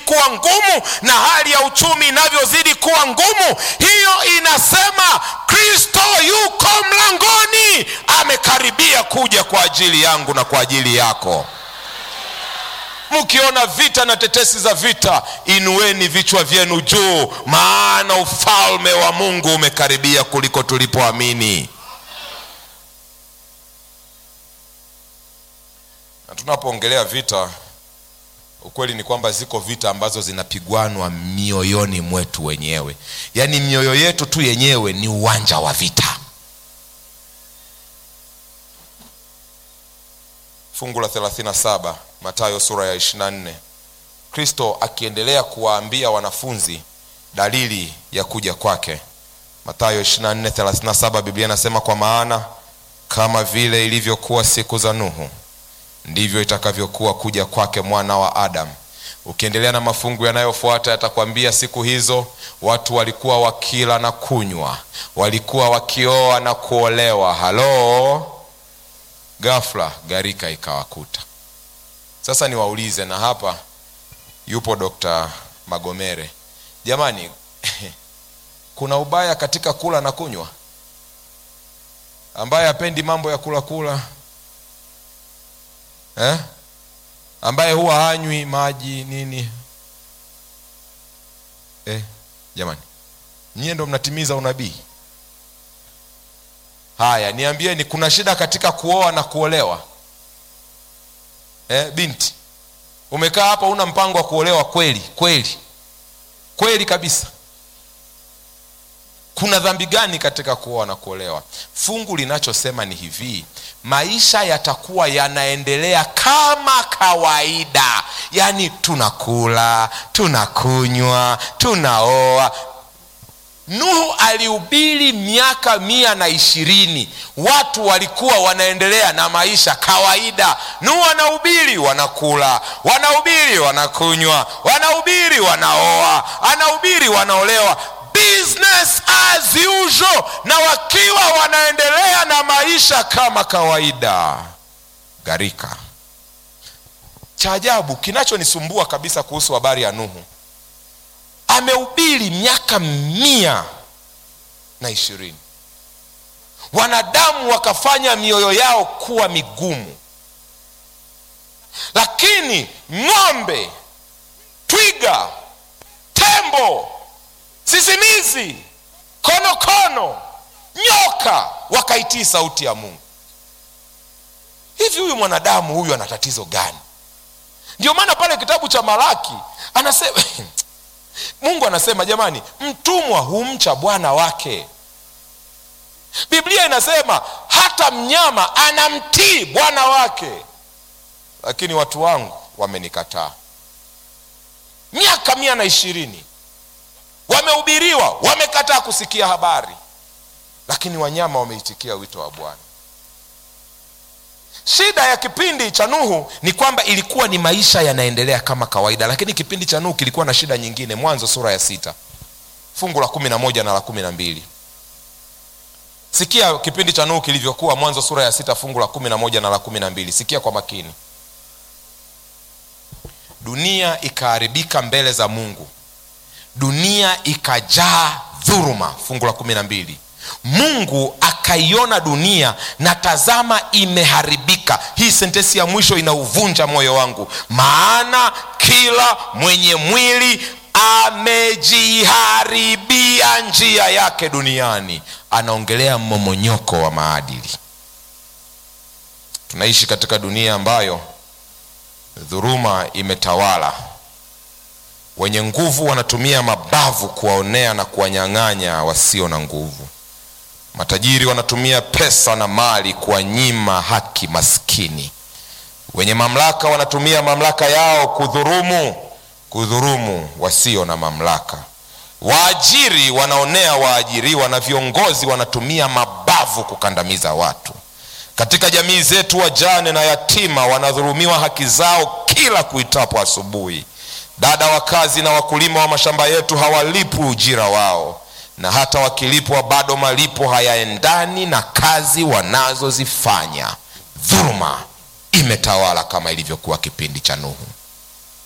kuwa ngumu na hali ya uchumi inavyozidi kuwa ngumu hiyo inasema kristo yuko mlangoni amekaribia kuja kwa ajili yangu na kwa ajili yako mkiona vita na tetesi za vita inueni vichwa vyenu juu maana ufalme wa mungu umekaribia kuliko tulipoamini na tunapoongelea vita ukweli ni kwamba ziko vita ambazo zinapigwanwa mioyoni mwetu wenyewe yaani mioyo yetu tu yenyewe ni uwanja wa vita fungu la 37 matayo sura ya 24 kristo akiendelea kuwaambia wanafunzi dalili ya kuja kwake matayo 24:37 biblia inasema kwa maana kama vile ilivyokuwa siku za nuhu ndivyo itakavyokuwa kuja kwake mwana wa adamu ukiendelea na mafungu yanayofuata yatakwambia siku hizo watu walikuwa wakila na kunywa walikuwa wakioa na kuolewa halo ghafla gharika ikawakuta sasa niwaulize na hapa yupo dokta magomere jamani kuna ubaya katika kula na kunywa ambaye hapendi mambo ya kula kula eh? ambaye huwa hanywi maji nini eh, jamani nyie ndo mnatimiza unabii haya niambieni kuna shida katika kuoa na kuolewa eh, binti umekaa hapa una mpango wa kuolewa kweli kweli kweli kabisa kuna dhambi gani katika kuoa na kuolewa fungu linachosema ni hivi maisha yatakuwa yanaendelea kama kawaida yaani tunakula tunakunywa tunaoa nuhu alihubiri miaka mia na ishirini watu walikuwa wanaendelea na maisha kawaida nuhu anahubiri wanakula wanahubiri wanakunywa wanahubiri wanaoa anahubiri wanaolewa business as usual na wakiwa wanaendelea na maisha kama kawaida gharika cha ajabu kinachonisumbua kabisa kuhusu habari ya nuhu amehubiri miaka mia na ishirini wanadamu wakafanya mioyo yao kuwa migumu lakini ng'ombe twiga tembo sisimizi konokono nyoka wakaitii sauti ya mungu hivi huyu mwanadamu huyu ana tatizo gani ndio maana pale kitabu cha malaki anasema mungu anasema jamani mtumwa humcha bwana wake biblia inasema hata mnyama anamtii bwana wake lakini watu wangu wamenikataa miaka mia na ishirini wamehubiriwa wamekataa kusikia habari lakini wanyama wameitikia wito wa bwana shida ya kipindi cha nuhu ni kwamba ilikuwa ni maisha yanaendelea kama kawaida lakini kipindi cha nuhu kilikuwa na shida nyingine mwanzo sura ya sita fungu la kumi na moja na la kumi na mbili sikia kipindi cha nuhu kilivyokuwa mwanzo sura ya sita fungu la kumi na moja na la kumi na mbili sikia kwa makini dunia ikaharibika mbele za mungu dunia ikajaa dhuruma fungu la kumi na mbili mungu akaiona dunia na tazama imeharibika hii sentensi ya mwisho inauvunja moyo wangu maana kila mwenye mwili amejiharibia njia yake duniani anaongelea mmomonyoko wa maadili tunaishi katika dunia ambayo dhuruma imetawala wenye nguvu wanatumia mabavu kuwaonea na kuwanyang'anya wasio na nguvu matajiri wanatumia pesa na mali kuwanyima haki maskini wenye mamlaka wanatumia mamlaka yao kudhurumu kudhurumu wasio na mamlaka waajiri wanaonea waajiriwa na viongozi wanatumia mabavu kukandamiza watu katika jamii zetu wajane na yatima wanadhulumiwa haki zao kila kuitapo asubuhi dada wa kazi na wakulima wa mashamba yetu hawalipwi ujira wao na hata wakilipwa bado malipo hayaendani na kazi wanazozifanya dhuluma imetawala kama ilivyokuwa kipindi cha nuhu